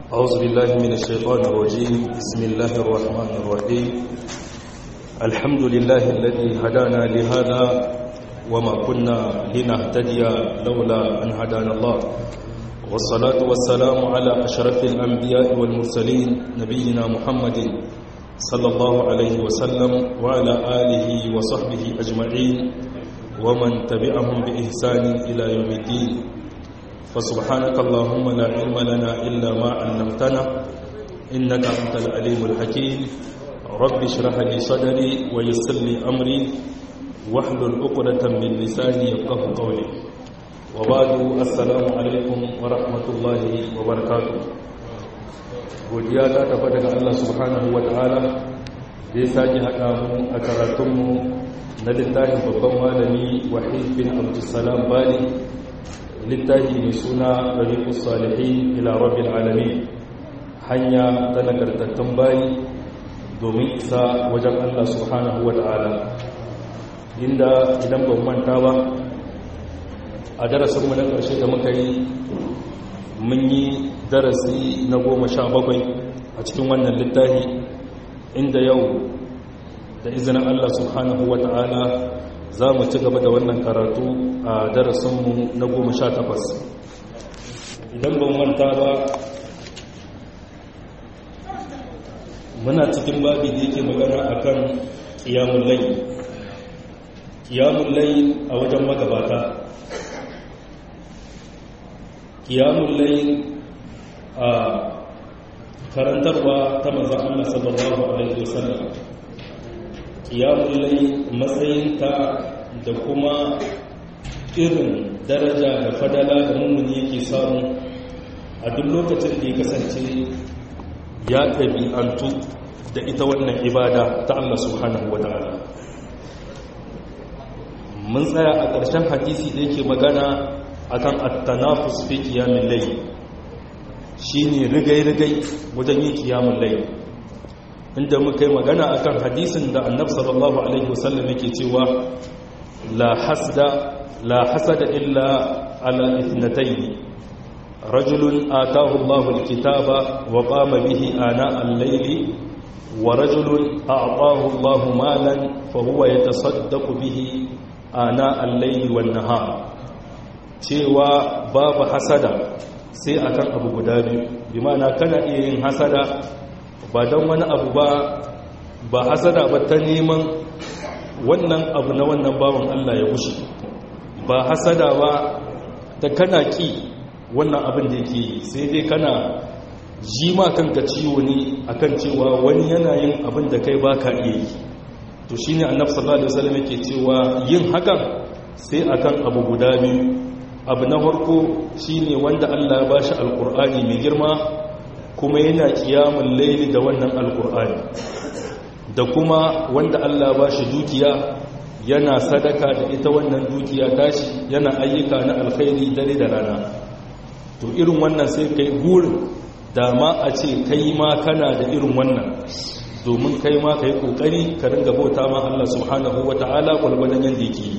أعوذ بالله من الشيطان الرجيم بسم الله الرحمن الرحيم الحمد لله الذي هدانا لهذا وما كنا لنهتدي لولا أن هدانا الله والصلاة والسلام على أشرف الأنبياء والمرسلين نبينا محمد صلى الله عليه وسلم وعلى آله وصحبه أجمعين ومن تبعهم بإحسان إلى يوم الدين فسبحانك اللهم لا علم لنا إلا ما علمتنا إنك أنت العليم الحكيم رب اشرح لي صدري ويسر لي أمري واحلل عقدة من لساني يفقه قولي وبعد السلام عليكم ورحمة الله وبركاته godiya ta tafi daga Allah subhanahu wa ta'ala da ya sake haɗa mu a karatunmu na littafin babban malami wahid bin abdulsalam bali littafi mai suna ɗariƙus salihin ila rabbil alamin hanya ta nagartattun bayi domin isa wajen Allah subhanahu wa ta'ala inda idan ban manta ba a darasinmu na ƙarshe da muka yi mun yi darasi na goma sha bakwai a cikin wannan littafi inda yau da izinin Allah subhanahu wa ta'ala za mu ci gaba da wannan karatu a darasinmu na goma sha takwas idan ban manta ba muna cikin babi da yake magana a kan ƙiyamun layi ƙiyamun layi a wajen magabata ƙiyamun layi a karantarwa ta manzan Allah sallallahu Alaihi wasallam ƙiyamun layi matsayinta da kuma irin daraja da fadala da mummuni yake samu a duk lokacin da ya kasance ya ɗabi'antu da ita wannan ibada ta Allah subhanahu wa ta'ala mun tsaya a ƙarshen hadisi da yake magana akan at-tanafus fi qiyamil layl shine rigai-rigai wajen yin qiyamul layl inda muka yi magana akan hadisin da annabi sallallahu alaihi wasallam yake cewa la hasda la hasada illa ala ithnatayn rajulun atahu Allahu alkitaba wa qama bihi ana al-layli wa rajulun a'tahu Allahu malan fa huwa yatasaddaqu bihi ana al-layli wan nahar cewa babu hasada sai akan abu guda biyu bi ma'ana kana iya yin hasada ba don wani abu ba ba hasada ba ta neman wannan abu na wannan bawan Allah ya wuce ba hasada ba ta kana ki wannan abin da yake sai dai kana ji ma kanka ciwo ne akan cewa wani yana yin abin da kai baka iya yi to shine annabi sallallahu alaihi wasallam yake cewa yin hakan sai akan abu guda biyu abu na farko shine wanda Allah ya bashi alkur'ani mai girma kuma yana kiyamun laili da wannan alkur'ani da kuma wanda Allah ba shi dukiya yana sadaka da ita wannan dukiya tashi yana ayyuka na alkhairi dare da rana to irin wannan sai kai gurin dama a ce kai ma kana da irin wannan domin kai ma kai kokari ka ringa bauta ma Allah subhanahu wataala gwargwadon yanda yake yi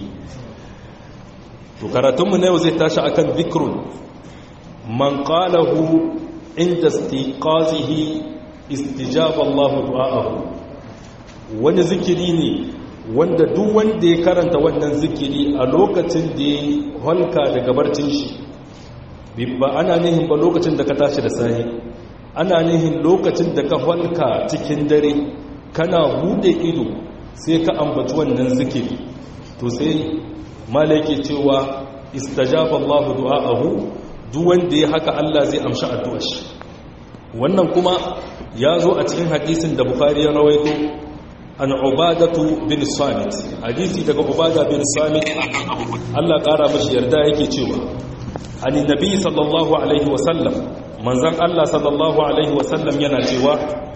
to karatunmu na yau zai tashi akan zikrun man qalahu inda istiqazihi istijaba Allah du'aahu wani zikiri ne wanda duk wanda ya karanta wannan zikiri a lokacin da ya halka daga barcin shi ba ana nihin ba lokacin da ka tashi da sahi ana nihin lokacin da ka halka cikin dare kana bude ido sai ka ambaci wannan zikiri to sai malaki cewa istajaba Allah du'aahu duk wanda ya haka Allah zai amshi addu'ar shi wannan kuma ya zo a cikin hadisin da Bukhari ya rawaito an Ubadatu bin Samit hadisi daga Ubada bin Samit Allah kara mashi yarda yake cewa ani nabi sallallahu alaihi wa sallam manzon Allah sallallahu alaihi wa sallam yana cewa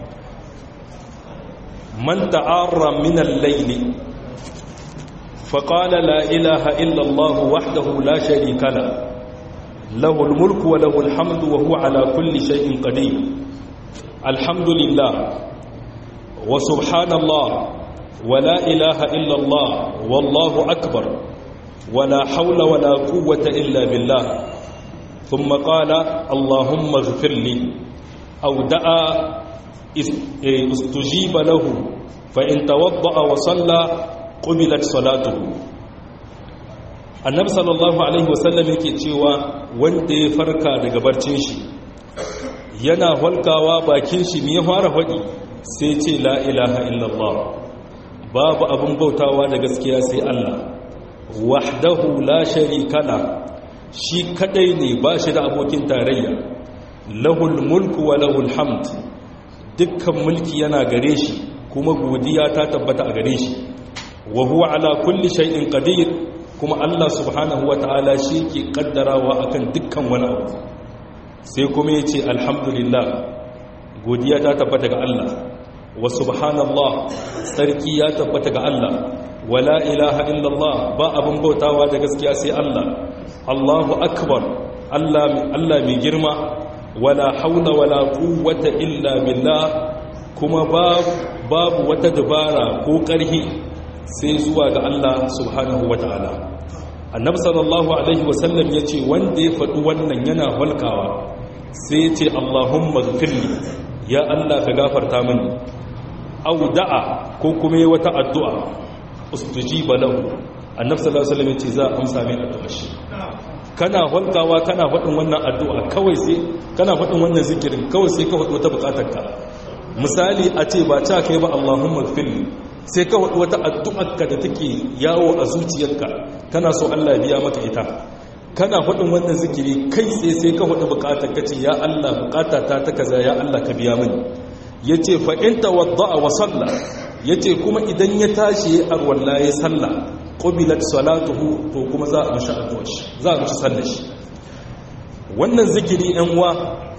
man ta'arra min al-layli فقال لا إله إلا الله وحده لا شريك له له الملك وله الحمد وهو على كل شيء قدير الحمد لله وسبحان الله ولا إله إلا الله والله أكبر ولا حول ولا قوة إلا بالله ثم قال اللهم اغفر لي aw da'a istujiba lahu fa in tawadda'a wa salla qubilat salatuhu annabi sallallahu alaihi wasallam yake cewa wanda ya farka daga barcin shi yana halkawa bakin shi me ya fara faɗi sai ce la ilaha illallah babu abin bautawa da gaskiya sai Allah wahdahu la sharika la shi kadai ne ba shi da abokin tarayya lahul mulku wa lahul hamd dukkan mulki yana gare shi kuma godiya ta tabbata a gare shi wa huwa ala kulli shay'in qadir kuma Allah subhanahu wa ta'ala shi ke kaddarawa akan dukkan wani abu sai kuma yace alhamdulillah godiya ta tabbata ga Allah wa subhanallah sarki ya tabbata ga Allah wala ilaha illallah ba abin bautawa da gaskiya sai Allah Allahu akbar Allah Allah mai girma wala haula wala quwwata illa billah kuma babu wata dabara ko ƙarhi sai zuwa ga Allah subhanahu wataala annabi sallallahu alaihi wasallam yace wanda ya faɗi wannan yana halkawa sai yace Allahumma ghfirli ya Allah ka gafarta mini aw da'a ko kuma wata addu'a ustujiba lahu annabi sallallahu alaihi wasallam yace za a amsa mai addu'a shi kana halkawa kana faɗin wannan addu'a kawai sai kana faɗin wannan zikirin kawai sai ka faɗi wata buƙatarka misali a ce ba ta kai ba Allahumma gfirli sai ka faɗi wata addu'arka da take yawo a zuciyarka kana so Allah biya maka ita kana faɗin wannan zikiri kai sai sai ka faɗi buƙatar ka ce ya Allah buƙata ta ta kaza ya Allah ka biya mini yace fa in tawadda'a wa salla yace kuma idan ya tashi arwalla ya salla qubilat salatuhu to kuma za a mishi addu'a shi za a mishi sallar shi wannan zikiri ɗan uwa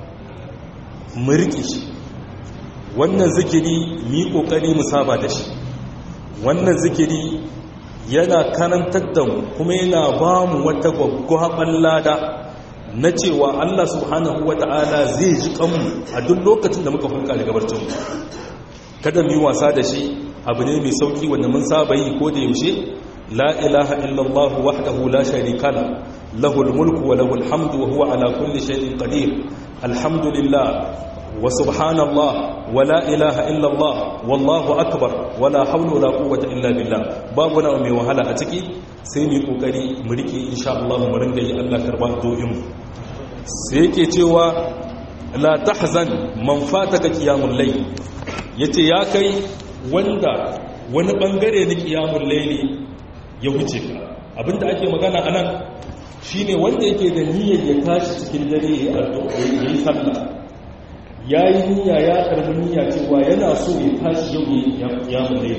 mu riƙe shi wannan zikiri mu yi ƙoƙari mu saba da shi wannan zikiri yana karantar da mu kuma yana ba mu wata gwaggwaɓar lada na cewa Allah subhanahu wa ta'ala zai ji kanmu a duk lokacin da muka hulka daga barcinmu kada mu yi wasa da shi abu ne mai sauki wanda mun saba yi ko da yaushe la ilaha illallah wahdahu la sharika la lahul mulku wa lahul hamdu wa huwa ala kulli shay'in qadir alhamdulillah wa subhanallah wa la ilaha illallah wallahu akbar wa la hawla wa la quwwata illa billah babu na mai wahala a ciki sai mu kokari mu rike insha Allah mu rinda yi Allah karba do'in mu sai yake cewa la tahzan man fataka qiyamul layl yace ya kai wanda wani bangare na qiyamul layli ya wuce ka abinda ake magana anan shine wanda yake da niyyar ya tashi cikin dare ya addu'a ya yi sallah ya yi niyya ya karbi niyya cewa yana so ya tashi yau ya mulai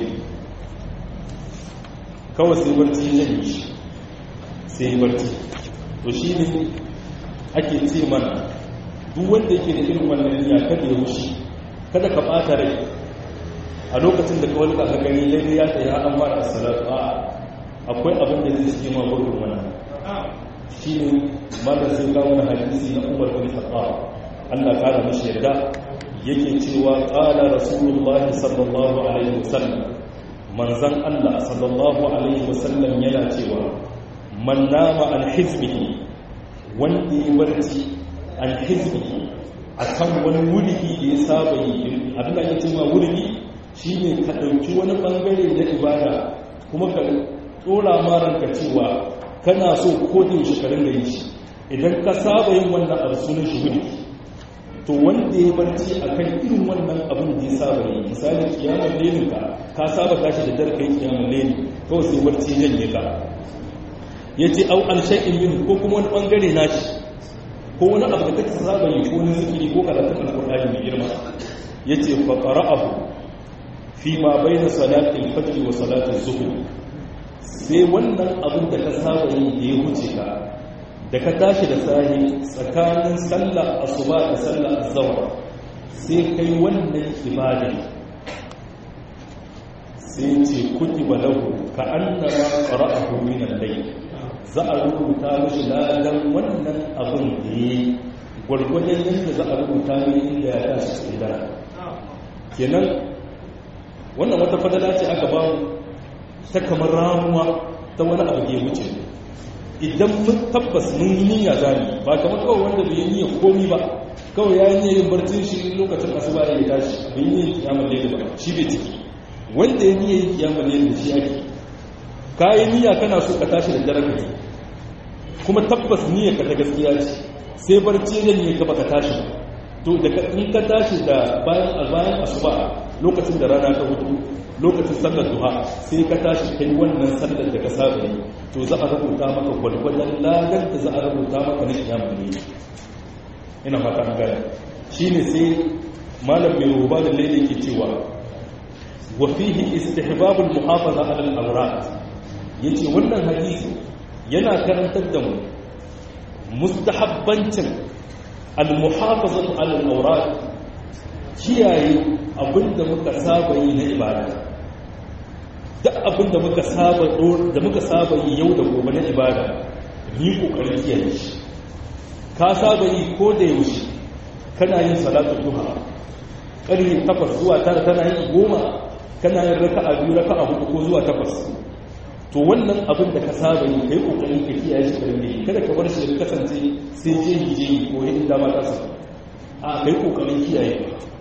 kawai sai barci ya yi shi sai yi barci to shi ne ake ce mana duk wanda yake da irin wannan niyya kada ya wuce kada ka ɓata rai a lokacin da kawai ka gani lalle ya tsaye an mara salatu a akwai abin da zai ce ma gurbin wannan shi ne malar sai kawo na hadisi na umar bin khattab Allah kara mashi yarda yake cewa qala rasulullahi sallallahu alaihi wasallam manzan Allah sallallahu alaihi wasallam yana cewa man nama an hizbihi wanda ya barci an hizbihi akan wani wurigi da ya saba yi abin da ake cewa wurigi shine ka dauki wani bangare na ibada kuma ka tsora maranka cewa kana so ko da yaushe ka ringa yi shi idan ka saba yin wannan abu sunan shi wurigi to wanda ya barci a kan irin wannan abin da ya saba yi misali kiyamar lenin ka ka saba tashi da dare kai kiyamar lenin kawai sai barci janye ka ya ce au an shaƙin yin ko kuma wani ɓangare na shi ko wani abu da kake saba yi ko wani zikiri ko karatun alƙur'ani mai girma ya ce fa qara'ahu fi ma baina salatin fajr wa salatin zuhur sai wannan abin da ka saba yi da ya huce ka da ka tashi da sahi tsakanin sallar asuba da sallar azhar sai kai wannan ibada sai ce kutiba lahu ka annama qara'ahu min al-layl za a rubuta mishi ladan wannan abin da yayi gwargwadon yadda za a rubuta mai inda ya tashi cikin dare kenan wannan wata fadala ce aka ba ta kamar ramuwa ta wani abu da ya wuce idan mun tabbas mun yi niyya zani ba kamar kawai wanda bai yi niyya komi ba kawai ya yi niyyar yin barcin shi lokacin asuba ya yi tashi bai yi niyyar kiyamar laili ba shi bai ciki wanda ya niyyar yin kiyamar laili da shi ake ka yi niyya kana so ka tashi da dare ka kuma tabbas niyyar ka ta gaskiya ce sai barci ya ne ka baka tashi ba to da in ka tashi da bayan bayan asuba lokacin da rana ta hudu lokacin sallar duha sai ka tashi kai wannan sallar da ka saba yi to za a rubuta maka gwalgwadon lagar da za a rubuta maka na kiyama ne ina fata an gaya shine sai malam mai ruba da laili ke cewa wa fihi istihbabul muhafaza ala al-awrat yace wannan hadisi yana karantar da mu mustahabbancin al-muhafazatu ala al-awrat kiyaye abinda muka saba yi na ibada duk abinda muka saba da muka saba yi yau da gobe na ibada ni kokarin kiyaye shi ka saba yi ko da yaushe kana yin salatu duha ƙarfe takwas zuwa tara tana yin goma kana yin raka'a biyu raka'a hudu ko zuwa takwas to wannan abin da ka saba yi kai kokarin ka kiyaye shi karin yi kada ka bar shi ya kasance sai je yi je yi ko yin dama ta sa a kai kokarin kiyaye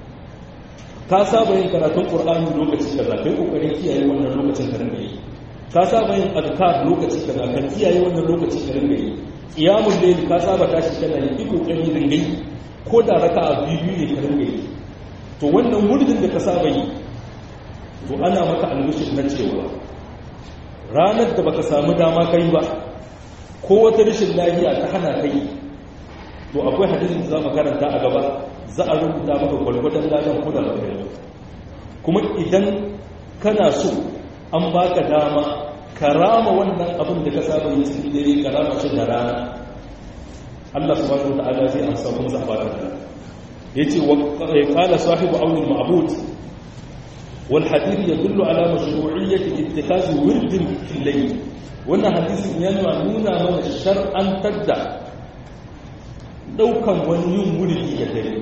ka saba yin karatun qur'ani lokaci kaza kai kokarin kiyaye wannan lokacin ka rinka yi ka saba yin azkar lokaci kaza ka kiyaye wannan lokaci ka rinka yi qiyamul layl ka saba tashi kana yi ki kokari rinka yi ko da raka'a biyu ne ka rinka yi to wannan murdin da ka saba yi to ana maka albishir na cewa ranar da baka samu dama kai ba ko wata rashin lafiya ta hana kai to akwai hadisin da za mu karanta a gaba za a rubuta maka gwalgwadon ladan ko da baka yi kuma idan kana so an baka dama karama wannan abin da ka saba yi cikin dare karama shi da rana Allah subhanahu wa ta'ala zai amsa kuma za a baka da yace wa qala sahibu aunil ma'bud والحديث يدل على مشروعية اتخاذ ورد في الليل wannan hadisin yana nuna mana shar'an tadda daukan wani yin wuridi da dare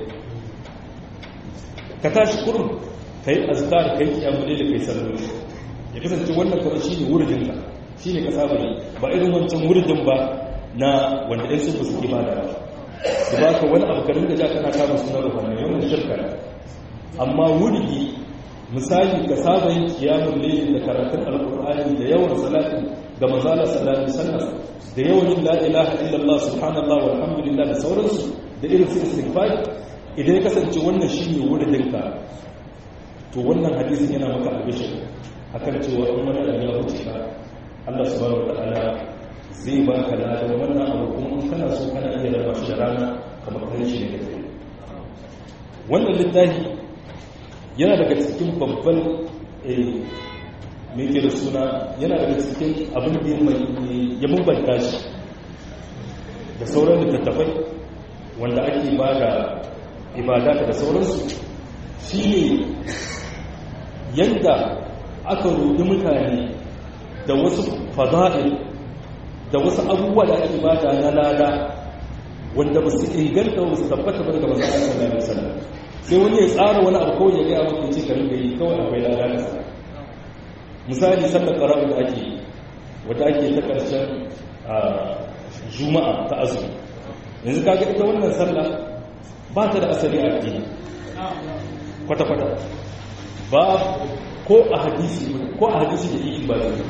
ka tashi kurum kai azkar kai kiyamule da kai salloli ya kasance wannan kamar shine wuridin ka shine ka saba yi ba irin wancan wuridin ba na wanda ɗan sun suke ba da su ba ka wani abu karin da ja kana kama suna ruhanai wannan shirka amma wuridi misali ka saba yin kiyamun laili da karatun alkur'ani da yawan salatin da mazala sallallahu alaihi da yawan yin la ilaha illallah subhanallah walhamdulillah da sauransu da irin su istighfar idan ya kasance wannan shine wurin ka to wannan hadisin yana maka albishir akan cewa in wani abu ya wuce ka Allah subhanahu wa ta'ala zai baka ladan wannan abu kuma in kana so kana iya raba shi da rana kamar kai shi ne da wannan littafi yana daga cikin babban mai ke da suna yana daga cikin abin da ya mubanta shi da sauran littattafai wanda ake ba da ibada da sauransu shi ne yadda aka roƙi mutane da wasu fada'il da wasu abubuwa da ake bada na lada wanda ba su inganta ba su tabbata ba daga masu sallallahu alaihi wasallam sai wani ya tsara wani abu kawai ya gaya maka ce karin da yi kawai akwai lada da sa misali sallar ƙara'u da ake wadda ake ta ƙarshen juma'a ta azumi yanzu kaga ita wannan sallah ba ta da asali a addini kwata-kwata ba ko a hadisi ko a hadisi da iki ba zai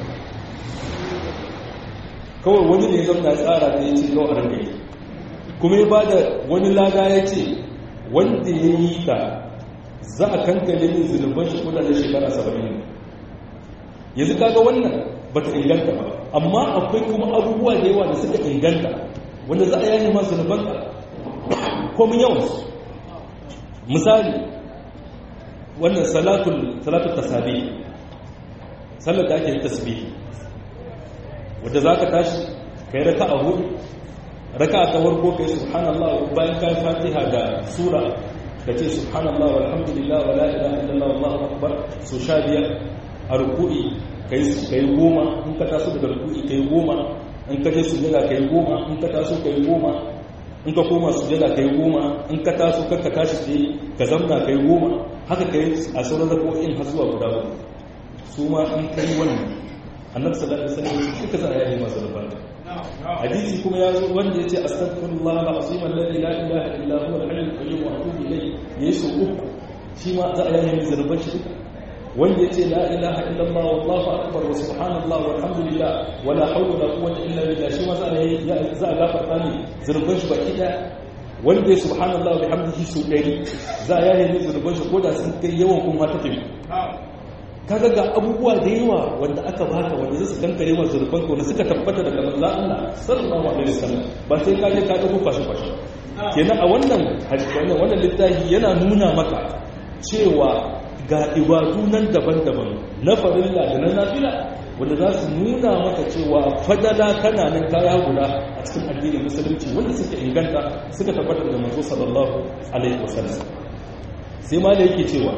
kawai wani ne zama tsara da ya ce kawai a rangaye kuma ya ba da wani lada ya ce wanda ya yi ta za a kankale yin zunuban shi kuna da shekara saba'in yanzu kaga wannan ba ta inganta ba amma akwai kuma abubuwa da yawa da suka inganta wanda za a yayi ma zunuban ka komin yawansu misali wannan salatul salatul tasabi sallar da ake tasbih wanda za ka tashi kai raka a hudu raka ta farko kai subhanallah bayan kai fatiha da sura ka ce subhanallah walhamdulillah wala ilaha illallah wallahu akbar so sha biyar a ruku'i kai kai goma in ka taso daga ruku'i kai goma in ka je sujada kai goma in ka taso kai goma in ka koma sujada kai goma in ka taso ka tashi tsaye ka zamna kai goma haka kai a sauran rako'in har zuwa guda uku su ma in kai wannan annabi sallallahu alaihi wasallam shi ka sa ya yi masu rubar hadisi kuma ya zo wanda ya ce astaghfirullah al-azim alladhi la ilaha illa huwa al-hayyul qayyum wa atubu ilayhi yesu uku shi ma za a yi zarban shi wanda ya ce la ilaha illallah wallahu akbar wa subhanallah walhamdulillah wala hawla wala quwwata illa billah shi ma za a yi za a gafarta ne zarban shi baki daya wanda ya subhanallah wa bihamdihi su dari za a yi zarban shi ko da sun kai yawan kuma ta tafi kaga ga abubuwa da yawa wanda aka baka wanda zai su kankare masu zurfan ko suka tabbata daga manzo Allah sallallahu alaihi wasallam ba sai ka je ka dauko kwashi kwashi kenan a wannan wannan wannan littafi yana nuna maka cewa ga ibadu nan daban-daban na farilla da na nafila wanda za su nuna maka cewa fadala kana nan kaya guda a cikin addinin musulunci wanda suka inganta suka tabbata da manzo sallallahu alaihi wasallam sai ma da yake cewa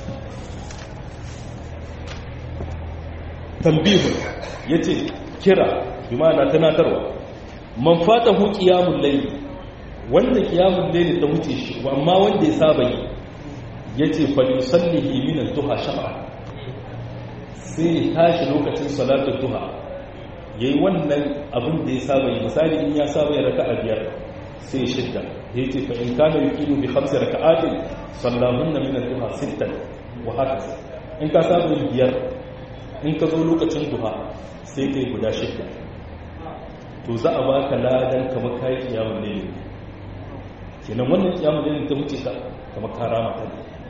tambihu ya ce kira bi ma'ana tunatarwa man fata hu qiyamul layl wanda qiyamul layl ta wuce shi amma wanda ya saba yi yace fa yusallihi min ad-duha shafa sai tashi lokacin salatul duha yayi wannan abin da ya saba yi misali in ya saba ya raka'a biyar sai shidda yace fa in kana yuqimu bi khamsi raka'atin sallahunna min ad-duha sittan wa hakaza in ka saba yin biyar in ka zo lokacin duha sai kai guda shidda to za a baka ladan kamar kayi kiyamun ne kenan wannan kiyamun ne ta wuce ka kamar karama ta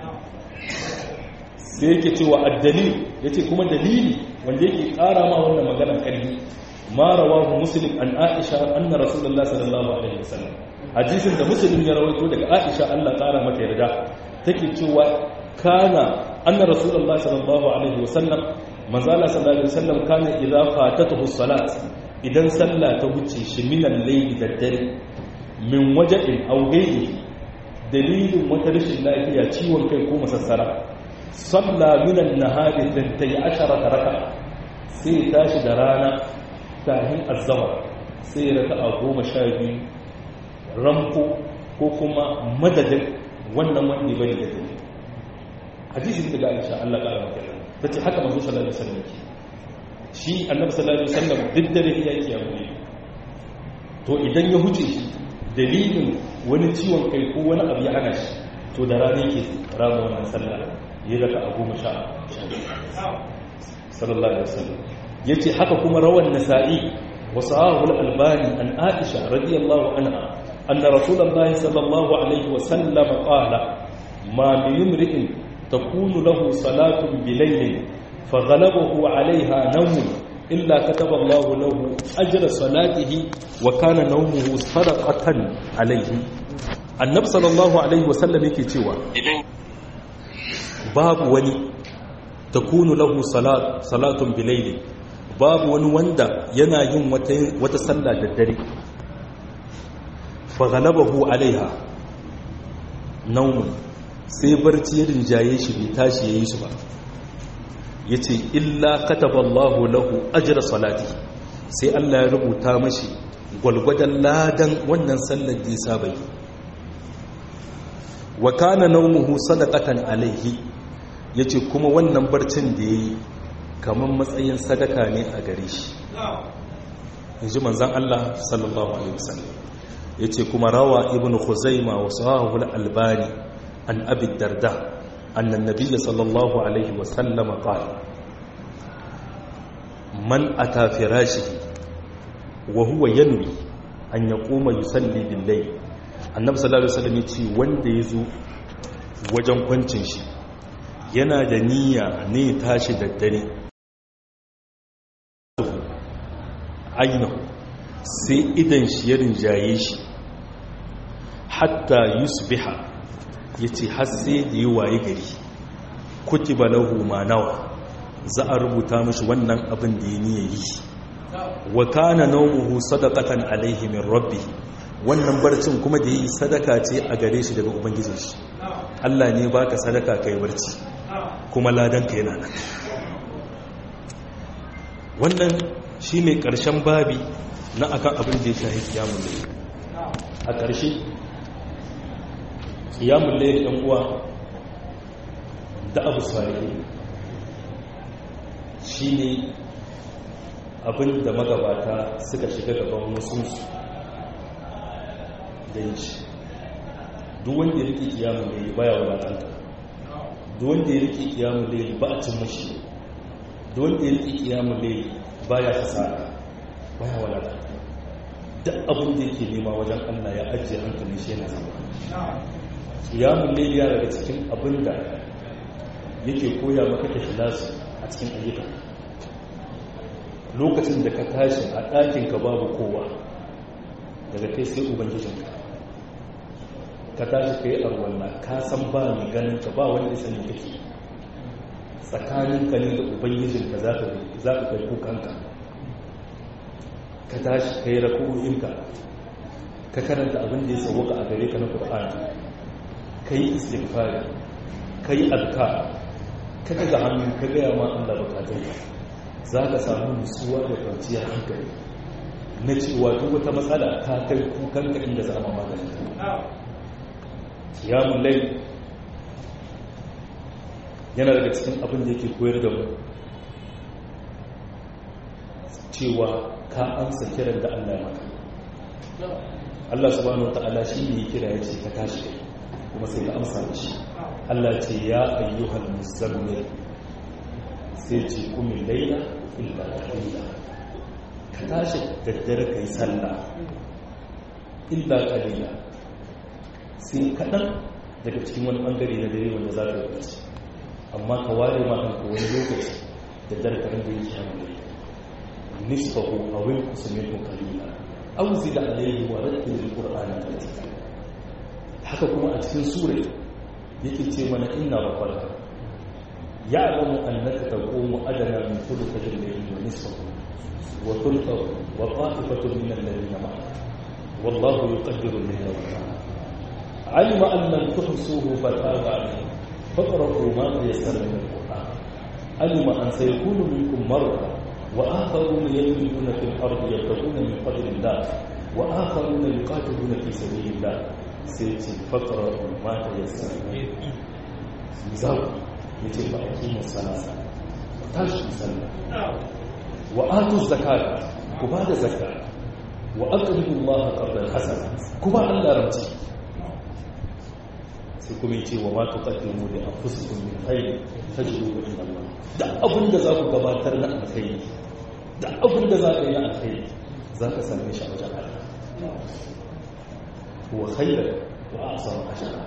sai yake cewa addalil yace kuma dalili wanda yake kara ma wannan magana kalli ma rawahu muslim an aisha anna rasulullahi sallallahu alaihi wasallam hadisin da muslim ya rawaito daga aisha Allah kara mata yarda take cewa kana anna rasulullahi sallallahu alaihi wasallam manzala sallallahu alaihi wasallam kana idza fatatuhu salat idan sallah ta wuce shi minan layli da dare min waja'in aw ghayri dalilin wata rashin lafiya ciwon kai ko masassara salla minan nahari tantai ashara raka sai tashi da rana tahin azzawar sai raka'a goma sha biyu ramko ko kuma madadin wannan wanda ya bari da dare hadisin daga Aisha Allah ƙara maka ta ce haka mazu sallallahu alaihi wasallam ke shi annabi sallallahu alaihi wasallam duk dare ya yi kiyamu to idan ya huce shi dalilin wani ciwon kai ko wani abu ya hana shi to da rana yake rama wannan sallah ya raka a goma sha sallallahu alaihi wasallam yace haka kuma rawan nasa'i wa sahahul albani an aisha radiyallahu anha anna rasulullahi sallallahu alaihi wasallam qala ma bi imri'in تكون له صلاة بليل فغلبه عليها نوم إلا كتب الله له أجر صلاته وكان نومه صدقة عليه النبي صلى الله عليه وسلم yake cewa babu wani takunu lahu salat salatun bilayli babu wani wanda yana yin wata wata sallah da dare fa ghalabahu alaiha naumun sai barci ya rinjaye shi bai tashi ya yi su ba ya ce illa kataballahu lahu ajira salati sai Allah ya rubuta mashi gwalgwadon ladan wannan sallar da ya saba yi wa kana naumuhu sadaqatan alaihi yace kuma wannan barcin da yayi kamar matsayin sadaka ne a gare shi inji manzon Allah sallallahu alaihi wasallam yace kuma rawa ibnu khuzaima wa sahahu al-albani عن أبي الدرداء أن النبي صلى الله عليه وسلم قال من أتى فراشه وهو ينوي أن يقوم يصلي بالليل النبي صلى الله عليه وسلم يقول wanda ya zo wajen kwancin shi yana da niyya ne tashi da dare ainihu sai idan shi ya rinjaye shi hatta yusbiha ya ce hasse da yi waye gari kutiba lahu ma nawa za a rubuta mashi wannan abin da ya niya yi wa kana nawmuhu sadaqatan alaihi min rabbi wannan barcin kuma da yi sadaka ce a gare shi daga ubangijin shi Allah ne baka sadaka kai barci kuma ladan ka yana nan wannan shine karshen babi na akan abin da ya shahi kiyamul layl a ƙarshe kiyamun laye ɗan uwa da abu salihi shi ne abin da magabata suka shiga gaban wasu da yi duk wanda ya riƙe kiyamun da baya wadatanta duk wanda ya riƙe kiyamun da ba a cin mashi duk wanda ya riƙe kiyamun da baya fasara baya wadatanta duk abin da yake nema wajen allah ya ajiye hankali shi yana zama kiyamun da ya daga cikin abin da yake koya maka ikhlasi a cikin ayyuka lokacin da ka tashi a ɗakinka babu kowa daga kai sai ubangijinka ka tashi ka yi arwallah ka san ba mai ganin ka ba wanda sani kake tsakanin ka ne da ubangijinka za ka kai kukanka ka tashi ka yi raku'inka ka karanta abin da ya sauwaka a gare ka na ƙur'ani ka yi istighfari ka yi alka ka ga hannu ka gaya ma Allah bukatun za ka samu nutsuwa da kwanciyar hankali na cewa duk wata matsala ta kai kukanka inda za a magani kiyamun lai yana daga cikin abin da yake koyar da mu cewa ka amsa kiran da Allah ya maka Allah subhanahu wata'ala shi ne kira ya ce ka tashi kuma sai ka amsa shi Allah ce ya ayyuhal muzammil sai ce kumin laila illa qalila ka tashi daddare kai sallah illa qalila sai kaɗan daga cikin wani ɓangare na dare wanda za ka yi bacci amma ka ware ma kanka wani lokaci da dare ka rinda yin kyamun dare nisfahu a wani kusurmin kalila an zida alayhi wa rattin alqur'ani tartila haka kuma a cikin sura yake ce mana inna rabbaka ya'lamu annaka taqumu adana min thuluthi al-layli wa nisfahu wa thuluthahu wa qa'ifatun min alladhina ma'aka wallahu yuqaddiru al-layla wa an-nahara علم أن لم تحصوه فتاب عليكم فاقرأوا ما تيسر من القرآن علم أن سيكون منكم مرضى وآخرون يضربون في الأرض يبتغون من فضل الله وآخرون يقاتلون في سبيل الله سيتي فاقرأوا ما تيسر من مزاو يتي فأقيموا الصلاة وتاشوا الصلاة وآتوا الزكاة كبار الزكاة وأقرضوا الله قرضا حسنا كبار الله رمتي sai kuma ce wa matu qaddimu li anfusikum min khayr tajidu inda Allah da abin da za ku gabatar na alkhairi da abin da za ka yi na alkhairi za ka same shi a wajen Allah wa khayran wa ahsanu ajra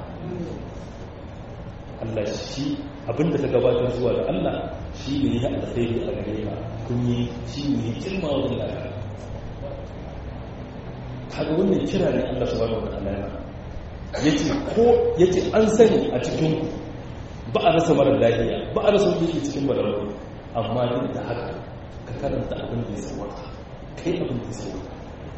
Allah shi abin da ka gabatar zuwa ga Allah shi ne ya alkhairi a gare ka kun yi shi ne kirma wajen Allah kaga wannan kira ne Allah subhanahu wa ta'ala yana yace ko yace an sani a cikin ku ba a rasa marar lafiya ba a rasa wanda yake cikin bararo amma duk da haka ka karanta abin da ya sauwaka kai abin da ya sauwaka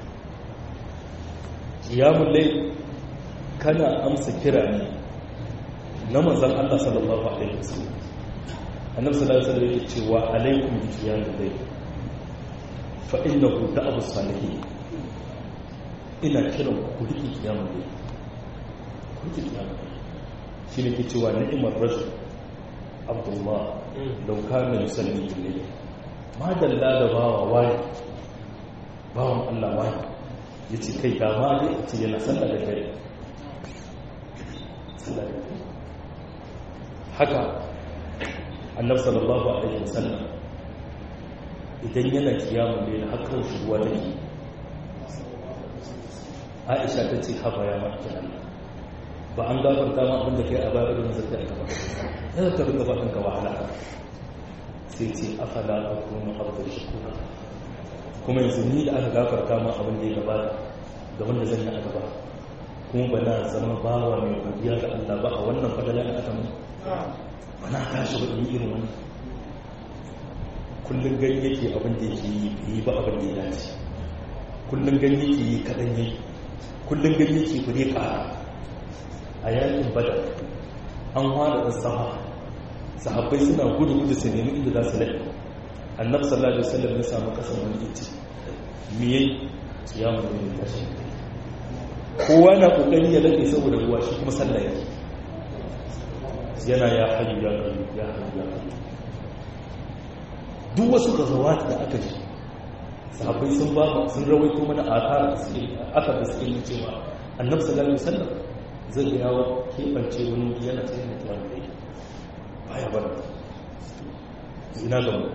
kiyamun lai kana amsa kira ne na manzon Allah sallallahu alaihi wasallam annabi sallallahu alaihi wasallam yake cewa alaikum bi qiyamil layl fa innahu da'abu salihin ina kiran ku riƙe kiyamun layl kuke kiyama shi ne ke cewa ni'imar rajul abdullah lauka na yusalli ilai ma dalla da bawa wani bawan allah wani ya ce kai ga ma dai a ce yana sallah da gari haka annab sallallahu alaihi wasallam idan yana kiyamun da yana hakan shuwa take aisha ta ce haba ya ma'aikin allah ba an gafarta ma abinda kai a baya irin zai a gaba yana ka rinka faɗin ka wahala sai ce afala a kuma abu shukura kuma yanzu ni da aka gafarta ma abin da ya gabata da wanda zan yi a gaba kuma ba na zama bawa mai godiya ga Allah ba a wannan fadala da aka mun ba na tashi ba in irin wani kullum gani yake abin da yake yi yi ba abin da ya dace kullum gani yake yi kaɗan yi kullum gani yake bare ƙara a yakin badar an hada da sama sahabbai suna gudu gudu su nemi inda za su lai annabi sallallahu alaihi wasallam ya samu kasan wani iti me yayi kiyamu ne ya shi kowa na kokari ya lade saboda ruwa shi kuma sallah yake yana ya hayyu ya qayyum ya hayyu ya qayyum duk wasu gazawat da aka ji sahabbai sun ba sun rawaito mana akar da suke aka da suke yin cewa annabi sallallahu alaihi wasallam zai ga yawo kebance wani wuri yana tsaye da tuwa da yake baya bar ina ga mu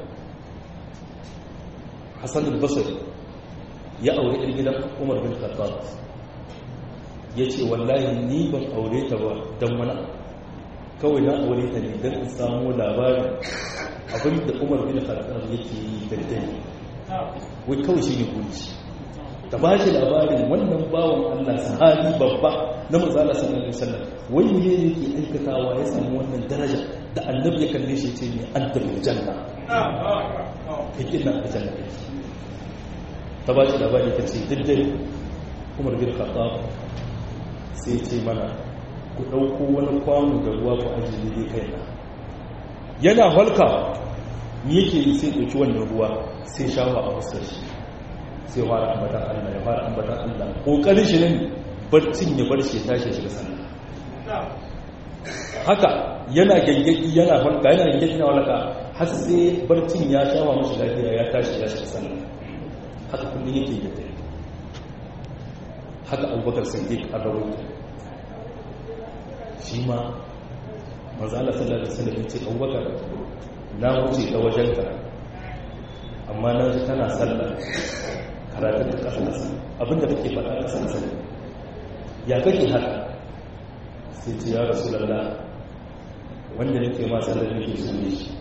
Hassan al-Basri ya aure ɗan gidan Umar bin Khattab yace wallahi ni ban aure ta ba dan wani kawai na aure ta ne dan in samu labarin abin da Umar bin Khattab yake yi da dare wai kawai shi ne guri ta ba shi labarin wannan bawan Allah sahabi babba na mazala sallallahu alaihi wasallam wai ne yake aikatawa ya samu wannan daraja da annabi ya kalle shi ce ne anta bil janna kake na janna ta ba shi labari ta ce daddare Umar bin Khattab sai ce mana ku dauko wani kwano da ruwa ku ajiye ne kai na yana halka ni yake yi sai ɗauki wannan ruwa sai shawa a fuskar shi sai fara ambatan Allah ya fara ambatan Allah kokarin shi ne barcin ya bar shi tashi shiga sallah haka yana gangaki yana farka yana gangaki na walaka har sai barcin ya shawa mashi lafiya ya tashi ya shiga sallah haka kullum yake da dare haka abubakar siddiq a rawaito shi ma manzo Allah sallallahu alaihi wasallam ya ce abubakar na wuce ta wajenka amma na ji tana sallah karatun ta ƙasa ƙasa abinda kake faɗa ƙasa ƙasa ya kake haka sai ce ya rasu lalla wanda nake ma sallar nake so ne shi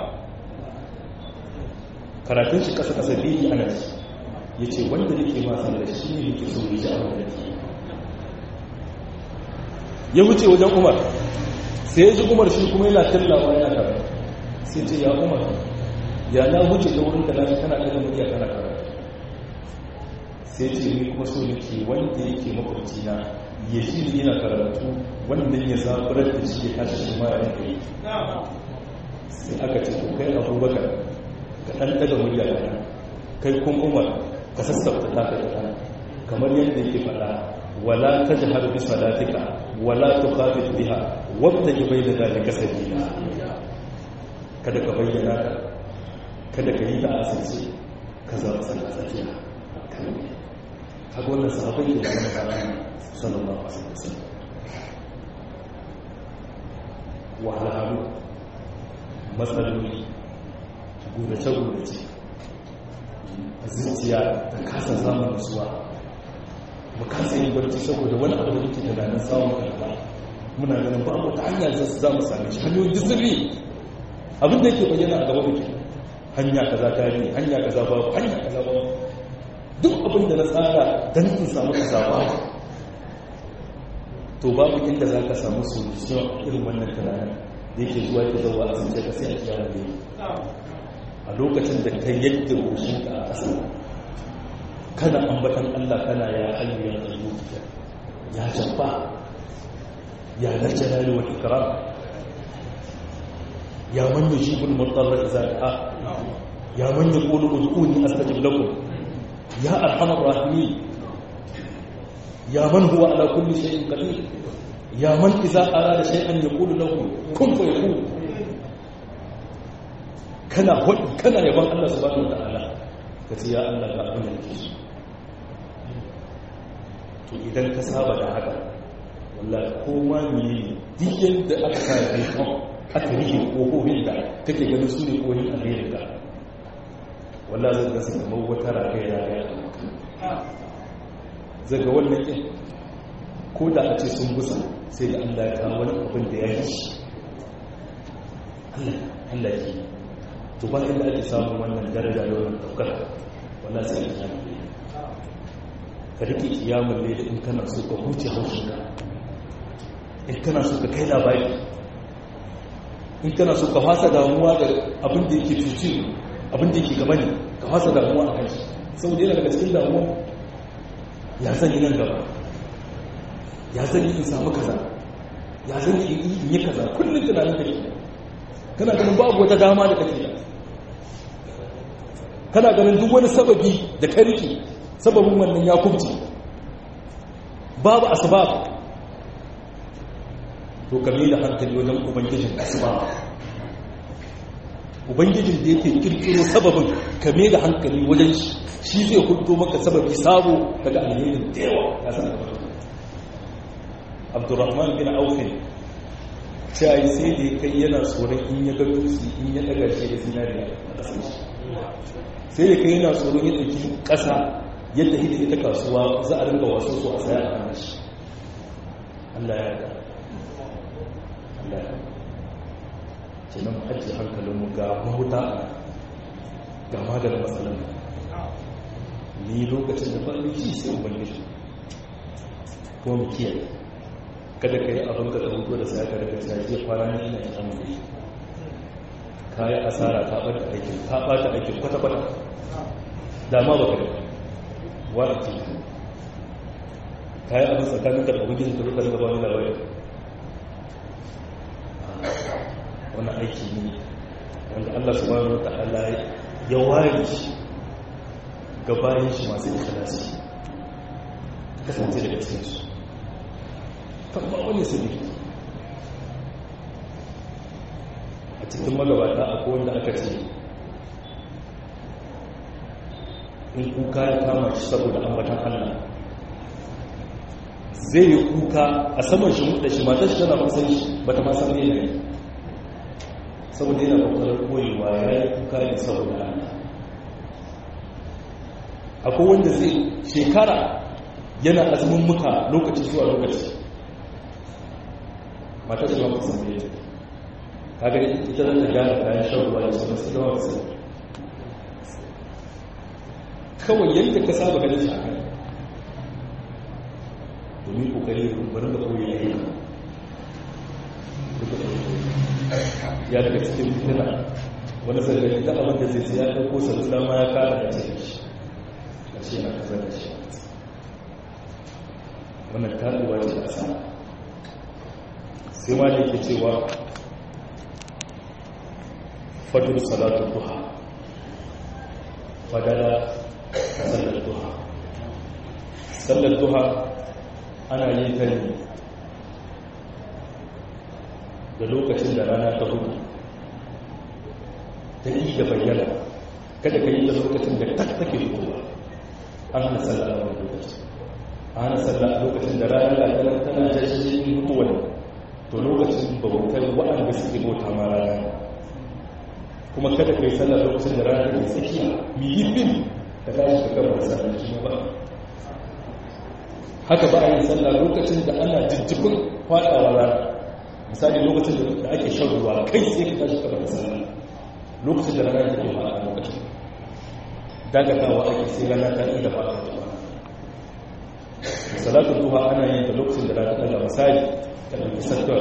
karatun shi ƙasa ƙasa biyu ana shi ya ce wanda nake ma sallar shi ne nake so ne shi a wanda nake ya wuce wajen umar sai ya ji umar shi kuma yana tallawa yana karatu sai ce ya umar ya na wuce da wurin da na kana ɗaga murya kana karatu sai ce ni kuma so nake wanda yake makwabci na ya shi ne yana karatu wannan ya zaburar da shi ya tashi shi ma ya yi sai aka ce ko kai abubakar ka ɗan ɗaga murya kana kai kun umar ka sassauta ta ka kana kamar yadda yake faɗa wala tajhar bi salatika wala tukhafit biha wabtaji bayna dhalika sabila kada ka bayyana ka kada ka yi ta asirce ka zama sallah tsakiya kaga wannan sahabai da wani karami sallallahu alaihi wasallam wahalhalu matsaloli gurace-gurace zuciya ta kasa samun nasuwa mu kasa yin barci saboda wani abu da muke tunanin samun karba muna ganin ba wata hanya za mu same shi hanyoyin disirri abin da yake bayyana a gaba muke hanya kaza ta yi hanya kaza ba hanya kaza ba duk abin da na tsara don in samu kaza ba to babu inda za ka samu solution irin wannan tunanin da yake zuwa ke zauwa a sun ka sai a kiyama ne a lokacin da ka yadda goshinka a ƙasa kana ambatan Allah kana ya hayyu ya qayyum ya jabba ya dal jalali wal ikram ya man yujibul mudarra idza da'a ya man yaqulu ud'uni astajib lakum ya arhamar rahimin ya man huwa ala kulli shay'in qadir ya man idza arada shay'an yaqulu lahu kun fayakun kana hudu kana yaban Allah subhanahu wa ta'ala kace ya Allah ga abin da nake so to idan ka saba da haka wallahi ko ma ne duk yadda aka sa kai kan aka rike kofofin da kake ganin su ne kohin alherin ka wallahi zai gasa kamar wata ragaya ragaya zai ga wannan ɗin ko da a ce sun gusa sai da Allah ya kawo wani abin da ya yi shi Allah ya yi to ba inda ake samun wannan daraja da wannan ɗaukar wallahi sai ya yi ka rike kiyamun ne in kana so ka huce haushinka in kana so ka kai labari in kana so ka fasa damuwa da abin da yake cuci abin da yake gaba ne ka fasa damuwa a kan shi saboda yana daga cikin damuwa ya zan yi nan gaba ya zan yi in samu kaza ya zan yi in yi kaza kullum tunanin kake kana ganin babu wata dama da kake da kana ganin duk wani sababi da ka rike sababin wannan ya kubce babu asbab to kame da hankali wajen ubangijin asbab ubangijin da yake kirkiro sababin ka mai da hankali wajen shi shi zai hudu maka sababi sabo daga alherin da yawa ya san da abdurrahman bin aufin cewa sai da kai yana tsoron in ya ga dutse in ya daga shi da zinariya a ƙasar shi sai da kai yana tsoron ya ɗauki ƙasa yadda hidda ita kasuwa za a ringa wasu su a saya a kan shi Allah ya ga Allah ya ke nan ajiye hankalinmu ga mahuta ga maganin matsalar ni lokacin da faɗin shi sai ubangiji kuma mu kiyaye kada ka yi abin ka ɗauko da sai ka daga caje kwana ne ina kiran mu ka yi asara ta ɓata aikin ta ɓata aikin kwata-kwata dama ba ka da wata ce ka yi abin tsakanin da ubangiji ka zuka daga wani labari wani aiki ne wanda allah subhanahu wa ta'ala ya ware shi ga bayan shi masu ikhlasi kasance daga cikinsu ba wani sabi a cikin magabata akwai wanda aka ce in kuka ya kama shi saboda ambatan allah zai yi kuka a saman shi muda shi matar shi tana masan shi ba ta masan ne ne saboda yana kokarar koyewa ya yi kuka ne saboda allah akwai wanda zai shekara yana azumin muka lokaci zuwa lokaci matar shi ba san ne kaga ita za ta gyara kayan shan ruwa da su masu yawa su kawai yadda ka saba ganin shi a kai domin kokari bari da koyi ya yi ya daga cikin fitina wani zargari da abin da zai sai ya ɗauko salula ma ya kara da cikin shi a ce na kasar da shi wannan taɗuwa ce a sama sai ma da yake cewa fadul salatu duha fadala sallar duha sallar duha ana yin ta ne da lokacin da rana ta hudu ta yi da bayyana kada ka yi da lokacin da tak take fitowa an hana sallah a wani lokaci an hana sallah a lokacin da rana da tana tana jashin mutuwa to lokacin bautar waɗanda suke bauta ma rana kuma kada ka yi sallah lokacin da rana ta tsakiya muhimmin da tashi ka gaba da sallah shi ba haka ba a yin sallah lokacin da ana jijjifin faɗawa rana misali lokacin da ake shan ruwa kai sai ka tashi gaba da sallah lokacin da rana ta ke faɗa lokacin dagatawa ake sai rana ta inda faɗa ta faɗa salatun duha ana yin da lokacin da rana ta ɗaga misali ta ɗauki sattar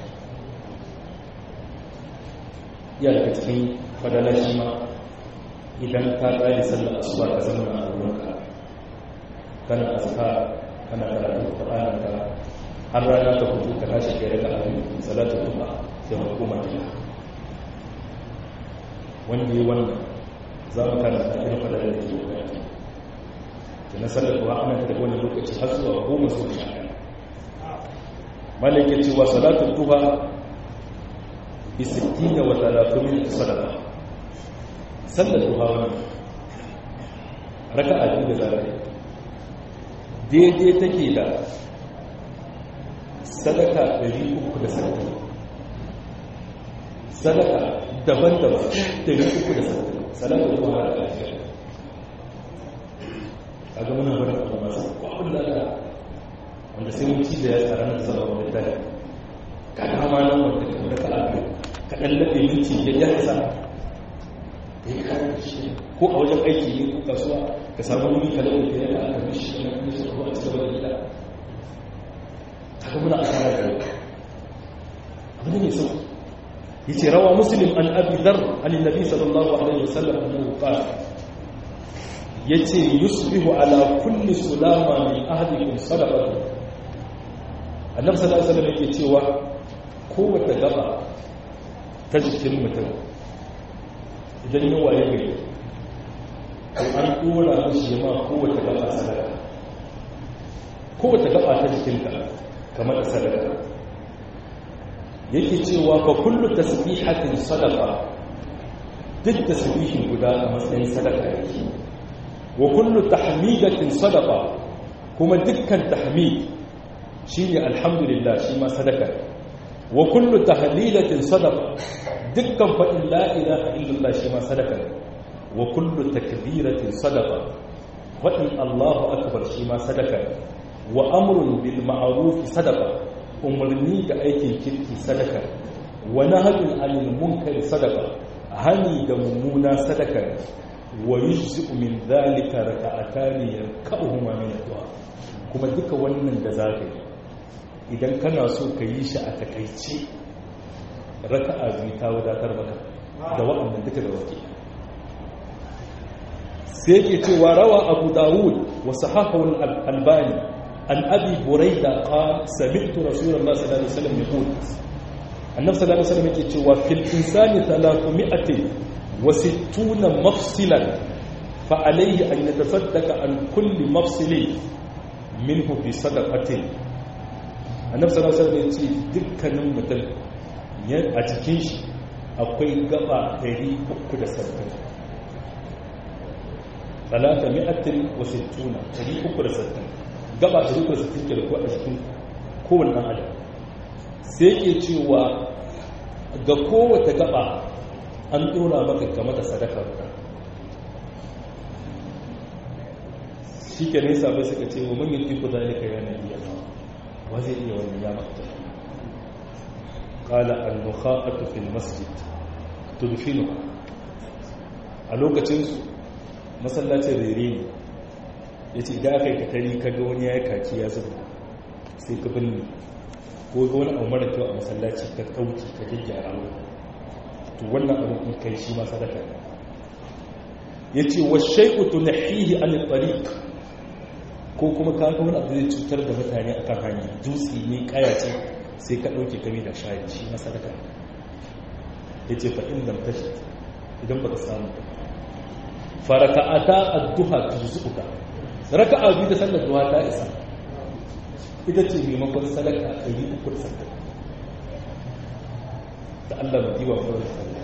ya daga cikin fadalar shi ma idan ka ƙari sallar asuba ka zama a ruwanka kana aska kana karatu ƙwararren ka har rana ta hutu ka tashi kai raka abin salatu tuba sai hukuma ta wanda yi wannan za mu karanta irin fadalar da ke wakati da na sallar kuwa ana ta wani lokaci har zuwa goma su sha malaka cewa salatu tuba bi 60 wa 30 sadaqa sallar duha wannan raka'a biyu da zarai daidai take da sadaka 360 sadaka daban-daban 360 salatu duha da lafiya a ga muna bada abu masu kwabin lalata wanda sai mun ci da ya tsara na sabon da dare ka dama nan wanda ka raka abu ka ɗan laɓe minti ya ya isa da ya kare shi ko a wajen aiki ne ko kasuwa ka samu wani ka laɓe ka yana aka mishi na kuma shi ko a cikin wani gida haka muna a kara gari abu ne mai sau yace rawa muslim an abi dhar an annabi sallallahu alaihi wasallam annahu qala yace yusbihu ala kulli sulama min ahdikum sadaqatu annabi sallallahu alaihi wasallam yake cewa kowace gaba ta jikin mutum idan ya waye gari to an dora mishi ma kowace gaba sadaka kowace gaba ta jikinka kamar da sadaka yake cewa fa kullu tasbihatin sadaqa duk tasbihin guda a matsayin sadaka yake wa kullu tahmidatin sadaqa kuma dukkan tahmid shine alhamdulillah shi ma sadaka wa kullu tahlilatin sadaqa dukkan fadin la ilaha illallah shi ma sadaka wa kullu takbiratin sadaqa fadin Allahu akbar shi ma sadaka wa amrun bil ma'ruf sadaqa umarni da aikin kirki sadaka wa nahyun anil munkar sadaqa hani da mummuna sadaka wa yujzi'u min dhalika raka'atani yarka'uhuma min ad-du'a kuma duka wannan da zaka yi idan kana so ka yi shi a takaice raka'a biyu ta wadatar maka da waɗannan duka da wake sai ke cewa rawa abu dawud wa sahahul albani an abi buraida qala sami'tu rasulullah sallallahu alaihi wasallam yaqul annabi sallallahu alaihi wasallam yake cewa fil insani 300 wa 60 mafsilan fa alayhi an yatasaddaqa an kulli mafsilin minhu bi sadaqatin annabi sallallahu alaihi wasallam ce dukkanin mutum a cikin shi akwai gaba 360 talata mi'atin wa sittuna 360 gaba 360 ke da ko a cikin kowane dan adam sai ke cewa ga kowace gaba an dora maka kama da sadaka guda shi ke nesa bai suka ce wa mun yi tiku zalika yana iya wa zai iya wannan ya makta qala al-mukhaqatu fil masjid tudfinu a lokacin su masallacin rere ne yace idan aka yi katari kaga wani ya kaki ya zuba sai ka binne ko ga wani abu mara kyau a masallaci ka kauki ka gyaggyara mu to wannan abu in kai shi ma sadaka yace wa shay'u tunhihi an tariq ko kuma ka ga wani abu zai cutar da mutane akan hanya dutse ne kaya ce sai ka dauke kami da shayi shi ma sadaka yace fa in lam tashi idan baka samu faraka'ata ad-duha tuzuka raka'a biyu da sallar duha ta isa ita ce maimakon sadaka a yi ukur sadaka da Allah mai diwa kawai sadaka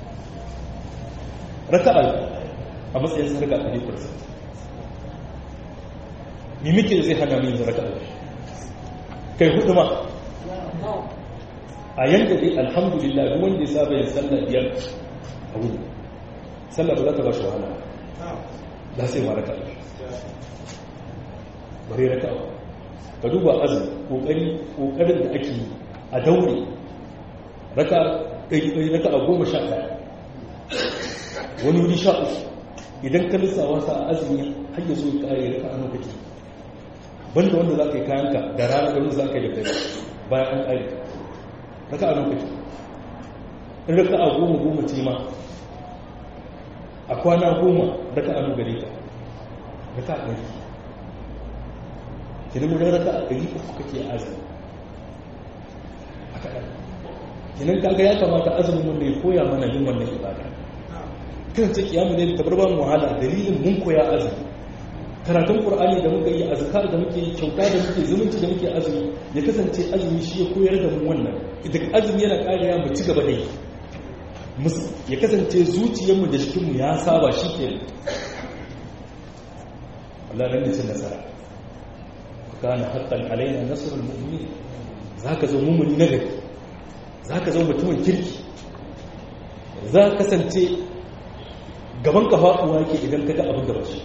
raka'a a matsayin sadaka a yi ukur sadaka mimikin zai hana min raka'a kai hudu ma a yanda dai alhamdulillah duk wanda ya saba yin sallah biyar a wuri sallah ba za ta ba shi wahala da sai ma raka'a bare raka'a ka duba azumi kokari kokarin da ake a daure raka kai raka a goma sha ɗaya wani wuri sha uku idan ka lissawa sa azumi har ya zo ya kare raka a lokaci banda wanda za ka yi kayanka da rana da wanda za ka yi da bayan an kare raka a lokaci in raka a goma goma ce ma a kwana goma raka a gare ka raka a ɗari kinan wajen raka a ɗari uku kake azumi a kaɗan kinan kaga ya kamata azumin wanda ya koya mana yin wannan ibada kan ce kiyamu ne tabar ba mu wahala dalilin mun koya azumi karatun qur'ani da muka yi azkar da muke kyauta da muke zumunci da muke azumi ya kasance azumi shi ya koyar da mu wannan idan azumi yana kariya mu ci gaba da yi ya kasance zuciyarmu da jikinmu ya saba shi ke Allah nan ne cin nasara kana haqqan alaina nasrul mu'minin zaka zo mu'mini na gari zaka zo mutumin kirki za ka kasance gaban ka faɗuwa yake idan ka ga abin da ba shi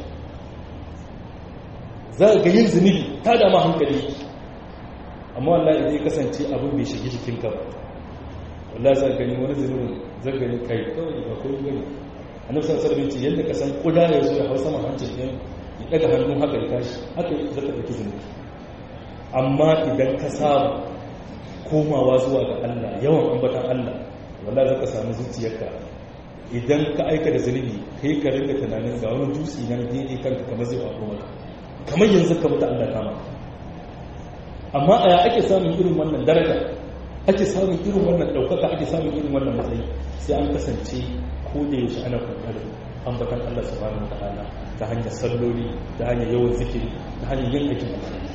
za ka ga yin zunubi ta da ma hankali amma wallahi idan ya kasance abin bai shige jikin ka ba wallahi za ka gani wani zunubin zan gani kai kawai ba ko gani annabi sallallahu alaihi wasallam ce yadda ka san kuda ya zo ya hausa ma hancin ɗin ya daga hannun haka ya tashi haka zaka ɗauki zunubi amma idan ka samu komawa zuwa ga Allah yawan ambatan Allah wallahi zaka samu zuciyarka idan ka aika da zunubi kai ka rinka tunanin ga wani dutse nan daidai kanka kamar zai faɗo maka kamar yanzu ka mutu Allah kama amma a ya ake samun irin wannan daraja ake samun irin wannan ɗaukaka ake samun irin wannan matsayi sai an kasance ko da yaushe ana kokarin ambatan Allah subhanahu wa ta'ala ta hanyar salloli ta hanyar yawan zikiri ta hanyar yin aikin alkhairi